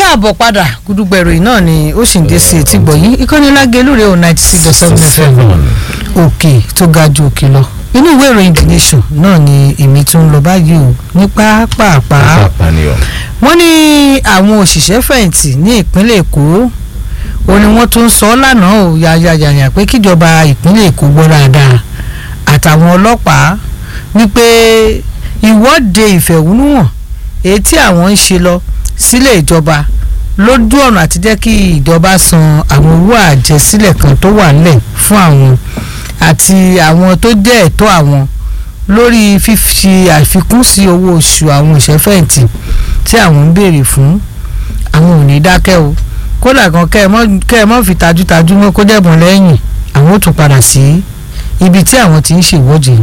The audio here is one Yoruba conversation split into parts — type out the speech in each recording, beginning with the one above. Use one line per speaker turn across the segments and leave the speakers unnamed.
káàbọ̀ padà gúdúgbẹ̀ ìròyìn náà ni ó sì ń dé sí etí gbọ̀yìn ìkànnì lágẹ̀lúrè ò ninety six dot seven fm òkè tó ga ju òkè lọ inú ìwé ìròyìn the nation náà ni èmi tún ń lọ báyìí o ní pápápá wọ́n ní àwọn òṣìṣẹ́ fẹ̀yìntì ní ìpínlẹ̀ èkó ó ní wọ́n tún sọ lánàá ò yàyàyàyà pé kíjọba ìpínlẹ̀ èkó gbọ́ dáadáa àtàwọn ọlọ́pàá wípé ìwọ́de ìfẹ̀hónúhàn èyí tí àwọn ń ṣe lọ sílé ìjọba lójú ọ̀nà àti jẹ́ kí ìjọba san àwọn owó àjẹsílẹ̀ kan tó wà nílẹ̀ fún àwọn àti àwọn tó jẹ́ ẹ̀tọ́ àwọn lórí fífi àfikún sí owó oṣù àwọn òṣèfẹ̀yìntì tí àwọn ń béèrè fún àwọn ò ní dákẹ́ o kódà kan kẹ́ ẹ mọ́ fi tajútajú mọ́ kó jẹ́bùn lẹ́yìn àwọn ò tún padà sí ibi tí àwọn ti ń ṣèwọ́de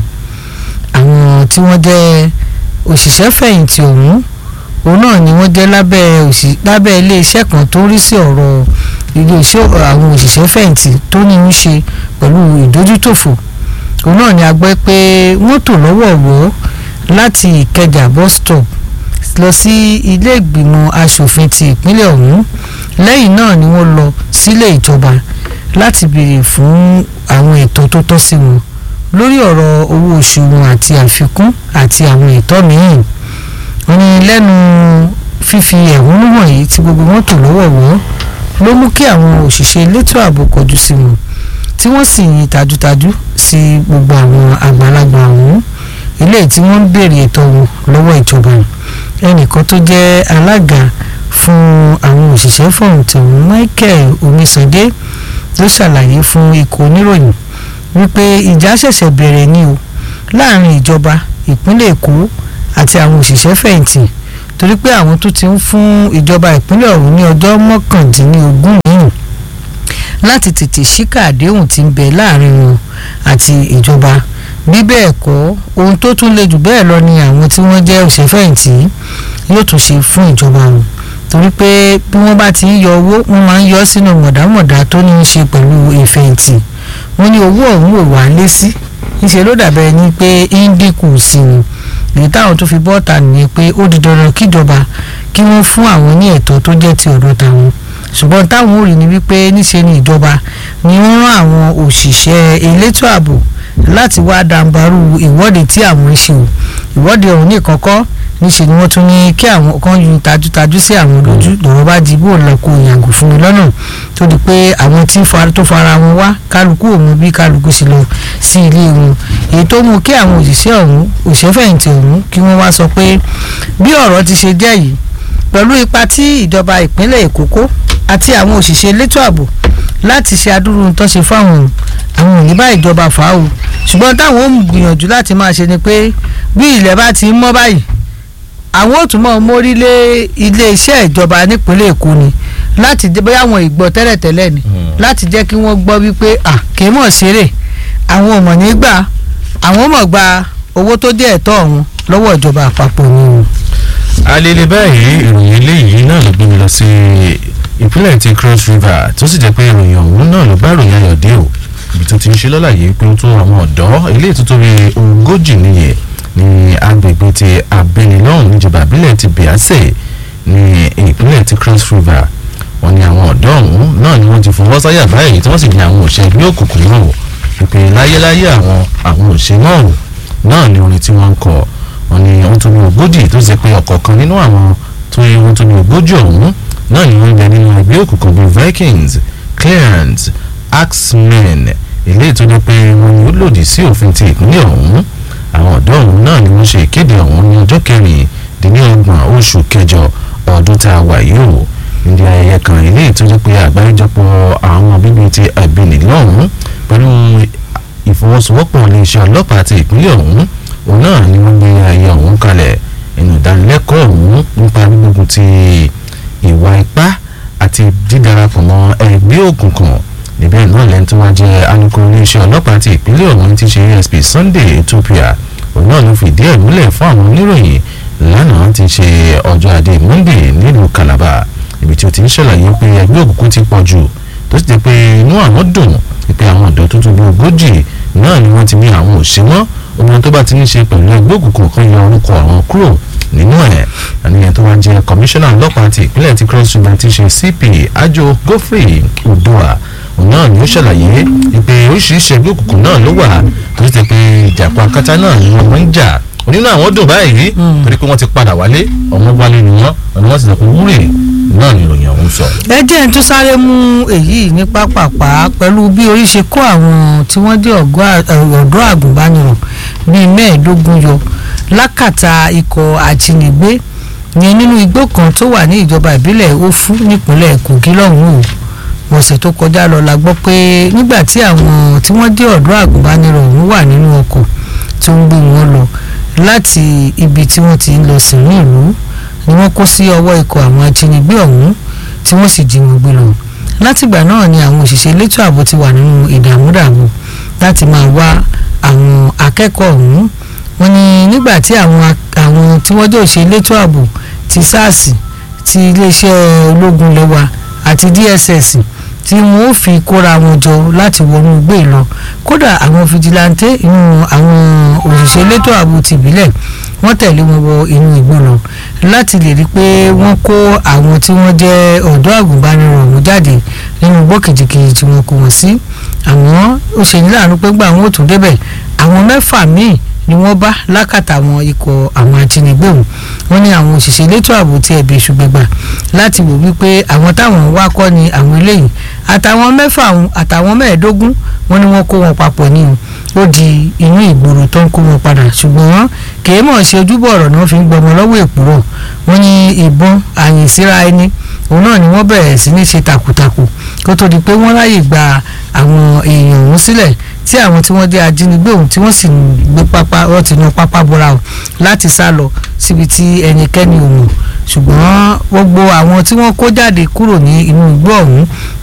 àwọn tí wọ́n jẹ́ òṣìṣẹ́ fẹ̀yìntì ọ̀hún òun náà ni wọ́n jẹ́ lábẹ́ òṣì lábẹ́ iléeṣẹ́ kan tó ń rí sí ọ̀rọ̀ iléeṣẹ́ àwọn òṣìṣẹ́ fẹ̀yìntì tó ní í ṣe pẹ̀lú ìdójútòfò òun náà ni a gbọ́ pé wọ́n tò lọ́wọ̀ọ̀wọ́ láti ìkẹjà bus stop lọ sí ilé ìgbìmọ̀ asòfin ti ìpínlẹ̀ ọ̀hún lẹ́yìn náà ni wọ́n lọ sílé ìjọba láti béèrè fún àwọn ètò tó tọ́ sí wọn lórí ọ̀rọ̀ owó oṣù wọn àti àfikún àti àwọn ètò mìíràn wọ́n ní lẹ́nu fífi ẹ̀hónú wọ̀nyí tí gbogbo wọn tò lọ́wọ̀ọ̀wọ́ ló mú kí àwọn òṣìṣẹ́ elétò ààbò kọjú sí wọn tí wọ́n sì yin tajútajú sí gbogbo àwọn àgbàlagbà ọ̀hún eléyìí tí wọ́n ń béèrè ètò wọn lọ́wọ́ ìjọba ẹnìkan tó jẹ́ alága fún àwọn òṣìṣẹ́ fọ̀hùntì ọ̀hún Michael Omisande ló ṣàlàyé fún ikọ̀ oníròyìn wípé ìjà ṣẹ̀ṣẹ̀ bẹ̀rẹ̀ ni o láàrin ìjọba ìpínlẹ̀ Èkó àti àwọn òṣìṣẹ́ fẹ̀yìntì torí pé àwọn tó ti ń fún ìjọba ìpínlẹ̀ ọ̀hún ní ọjọ́ mọ́kàndínlógún yìí láti tètè ṣíkà àdéhùn tí ń bẹ láàrin wọn àti ìjọba bí bẹ́ẹ̀ kọ́ ohun tó tún le jù bẹ́ẹ̀ lọ ni àwọn tí wọ́n jẹ́ òṣìṣẹ́ fẹ̀yìntì yóò tún ṣe fún ìjọba wọn torí pé bí wọ́n bá ti ń yọ owó wọ́n máa ń yọ sínú mọ̀dámọ̀dá tó ní í ṣe pẹ̀lú ìfẹ̀yìntì wọ́n ní owó ọ̀hún ò wá lé sí ìṣe ló dàbẹ̀ ni pé ń dínkù sí ni èyí táwọn tó fi bọ́ọ̀tà nìyẹn pé ó di dandan kíjọba kí wọ́n fún àwọn ní ẹ̀tọ́ tó jẹ́ ti ọ̀dọ̀ tàwọn ṣùgbọ́n táwọn ò rí ni wípé níṣe ni ìjọba ni wọ́n rán àwọn òṣìṣẹ́ elétò ààbò láti wá dàǹbarú ìwọ́de tí àwọn ń ṣe o ìwọ́de ọ̀hún ní ìkọ́kọ́ níṣe ni wọ́n tún ní kí àwọn kan yu tajútajú sí àwọn lójú lọ́wọ́ bá di bó lọ kó yàgò fún mi lọ́nà tó di pé àwọn tí tó fara wọn wá kálukú òun bí kálukú sì lọ sí ilé wọn èyí tó mú kí àwọn òṣìṣẹ́ ọ̀hún òṣìṣẹ́fẹ̀yìntì ọ̀hún kí wọ́n wá sọ pé bí ọ̀rọ̀ ti ṣe jẹ́ yìí pẹ̀lú ipa tí ìjọba ìpínlẹ̀ Èkó kó àti àwọn òṣìṣẹ́ elétò ààbò láti ṣe adúrú tó ṣe fáwọn àwọn ò ní bá ìjọba fà á o ṣùgbọ́n táwọn ò ń gbìyànjú láti máa ṣe ni pé bí ilẹ̀ bá ti ń mọ́ báyìí àwọn ò tún mọ̀ mórí lé iléeṣẹ́ ìjọba nípínlẹ̀ Èkó ni láti jẹ́ bóyá àwọn ìgbọ́ tẹ́lẹ̀tẹ́lẹ̀ ni láti jẹ́ kí wọ́n gbọ́ wípé à kì í mọ̀ ṣeré àwọn ò mọ̀ ní gbà àwọn mọ̀ gba owó tó jẹ́ ẹ̀tọ́ ọ̀hún lọ́wọ́ ìjọba àpapọ̀ ni o.
alele báyìí ìròyìn eléyìí náà ló gbé mi lọ sí ìpínlẹ̀ ti Cross River tó sì jẹ́ pé ìròyìn ọ̀hún náà ló bá ìròyìn ayọ̀ dé o ibi tó ti ń ṣe lọ́làyé pé ó tún àwọn ọ̀dọ́ eléyìí tó tóbi ogójì nìyẹn ní agbègbè ti abẹnilọ́hùn níjọba ìbílẹ̀ ti Biase ní ìpínlẹ̀ ti Cross River wọ́n ní àwọn ọ̀dọ́ ọ̀hún náà ni wọ́n ti fọwọ́ sáyà báyìí tí wọ́n sì ní àwọn òṣè ẹgbẹ́ òkùnkùn náà ìpè láyéláyé àwọn àwọn òṣè náà náà ni orin tí wọ́n ń kọ wọ́n ní wọ́n tó ní ogójì tó ṣe pé ọ̀kọ̀ọ̀kan nínú àwọn tó yẹ wọ́n tó ní ogójì ọ̀hún náà ni wọ́n ń bẹ nínú ẹgbẹ́ òkùnkùn bíi Vikings Clans Axemen eléyìí tó jẹ́ pé wọ́n ní ó lòdì sí òfin ti ìpínlẹ̀ ọ̀hún àwọn ọ̀dọ́ ọ̀hún náà ni wọ́n ṣe ìkéde ọ̀hún ní ọjọ́ kẹrìndínlọ́gbọ̀n oṣù kẹjọ ọdún tá a wà yìí o níbi ayẹyẹ kan eléyìí tó jẹ́ pé àgbáríjọpọ̀ àwọn bíbí ti àbínì lọ́hùn pẹ̀lú ìfọwọ́sowọ́pọ̀ iléeṣẹ́ ọlọ́pàá ti ìpínlẹ̀ ọ̀hún òun náà ni wọ́n gbé ayẹyẹ ọ̀hún kalẹ̀ inú ìdánilẹ́kọ̀ọ́ ọ̀hún nípa gbígbógun ti ìwà ipá àti dídarapọ̀ mọ́ ẹgbẹ́ òkùnkùn níbẹ̀ náà lẹ́ni tó wáá jẹ́ alukoro iléeṣẹ́ ọlọ́pàá ti ìpínlẹ̀ ọ̀hún ti ṣe ASP Sunday Ethiopia òun náà ló fìdí ẹ̀ múlẹ̀ fún àwọn oníròyìn lánàá ti ṣe ọjọ́ ajé Monday nílùú Calabar ibi tí ó ti ń ṣàlàyé pé ẹgbẹ́ òkùnkùn ti pọ̀ jù tó sì jẹ́ pé inú àwọn dùn pé àwọn ọ̀dọ́ tó tó bí ogójì náà ni wọ́n ti ní àwọn òṣèwọ́n ohun tó bá ti ní ṣe pẹ̀lú ẹgbẹ́ òkùnkùn kan yọ orúkọ àwọn kúrò nínú ẹ̀ àníyàn tó wá jẹ́ kọmíṣánná ọlọ́pàá ti ìpínlẹ̀ ti cross river ti ṣe cp ajo godfrey odua òun náà ni ó ṣàlàyé pé oríṣiríṣi ẹgbẹ́ òkùnkùn náà ló wà tó ti pé ìjàpá kátá náà ni wọ́n ń jà onínú àwọn dùn báyìí torí pé wọ́n ti padà wálé ọmọ wálé ni wọ́n ọ̀nà wọ́n ti sọ pé wúrè náà ni ìròyìn ọ̀hún sọ.
ẹ jẹ́ ń tún sáré mú èyí ní pápápá pẹ̀lú bí orí ṣe kó àwọn tí wọ́n jẹ́ ọ̀dọ́ àgùnbánirọ̀ bíi mẹ́ẹ̀ẹ́dógún yọ lákàtà ikọ̀ àjínigbé yẹn nínú igbó kan tó wà ní ìjọba ìbílẹ̀ Ófú nípínlẹ̀ Kogi lọ́hùn-ún o ọ̀sẹ̀ tó kọjá lọ la gbọ́ pé nígbà tí àwọn tí wọ́n jẹ́ ọ̀dọ́ àgùnbánirọ̀ ọ̀hún wà nínú ọkọ̀ tó ń gbé wọn lọ láti ibi tí wọ́n ti ń lọ sínú ìlú ni wọ́n kó sí ọwọ́ ikọ̀ àwọn ajínigbé ọ̀hún tí wọ́n sì jí wọn gbé lọ látìgbà náà ni àwọn òṣìṣẹ́ elétò ààbò ti wà nínú ìdààmúdààbò láti máa wá àwọn akẹ́kọ̀ọ́ ọ̀hún wọ́n ní nígbà tí àwọn àwọn tí wọ́n jẹ́ òṣìṣẹ́ elétò ààbò ti SARS ti iléeṣẹ́ ológun lẹ́wà àti DSS tí wọ́n ó fi kóra wọn jọ láti wọnú gbé lọ kódà àwọn fìjìláńtẹ́ inú àwọn òṣìṣẹ́ elétò ààbò tìbílẹ̀ wọ́n tẹ̀lé wọn wọ inú igbó lọ láti lè rí i pé wọ́n kó àwọn tí wọ́n jẹ́ ọ̀dọ́ àgùnbánirọ̀ ọ̀hún jáde nínú igbó kìjìkìjì tí wọ́n kó wọn sí àmọ́ ó ṣe ní láàánú pé gbà wọn ò tún débẹ̀ àwọn mẹ́fà míì ni wọ́n bá lákàtà àwọn ikọ̀ àwọn ajínigbé ọ̀hún wọ́n ní àwọn òṣìṣẹ́ elétò ààbò tí ẹ̀bẹ̀ ṣùgbẹ́gbà láti wò wípé àwọn táwọn wá kọ́ ni àwọn eléyìí àtàwọn mẹ́fà ọ̀hún àtàwọn mẹ́ẹ̀ẹ́dógún wọ́n ní wọ́n kó wọn papọ̀ ní o ó di inú ìgboro tó ń kó wọn padà ṣùgbọ́n kèé mọ̀ ṣe ojúbọ̀ ọ̀rọ̀ náà fi ń gbọmọ lọ́wọ́ èkúrọ̀ wọ́n ní ìbọn àyìn síra ẹni òun náà ni wọ́n bẹ̀rẹ̀ sí ní ṣe takuntakun kó tó di pé wọ́n ráyè gba àwọn èèyàn ọ̀hún sílẹ̀ tí àwọn tí wọ́n jẹ́ ajínigbé ọ̀hún tí wọ́n sì gbé pápá wọ́n ti nu pápá bora o láti sá lọ síbi tí ẹnikẹ́ni ò mọ̀ ṣùgbọ́n gbogbo àwọn tí wọ́n kó jáde kúrò ní inú igbó ọ̀hún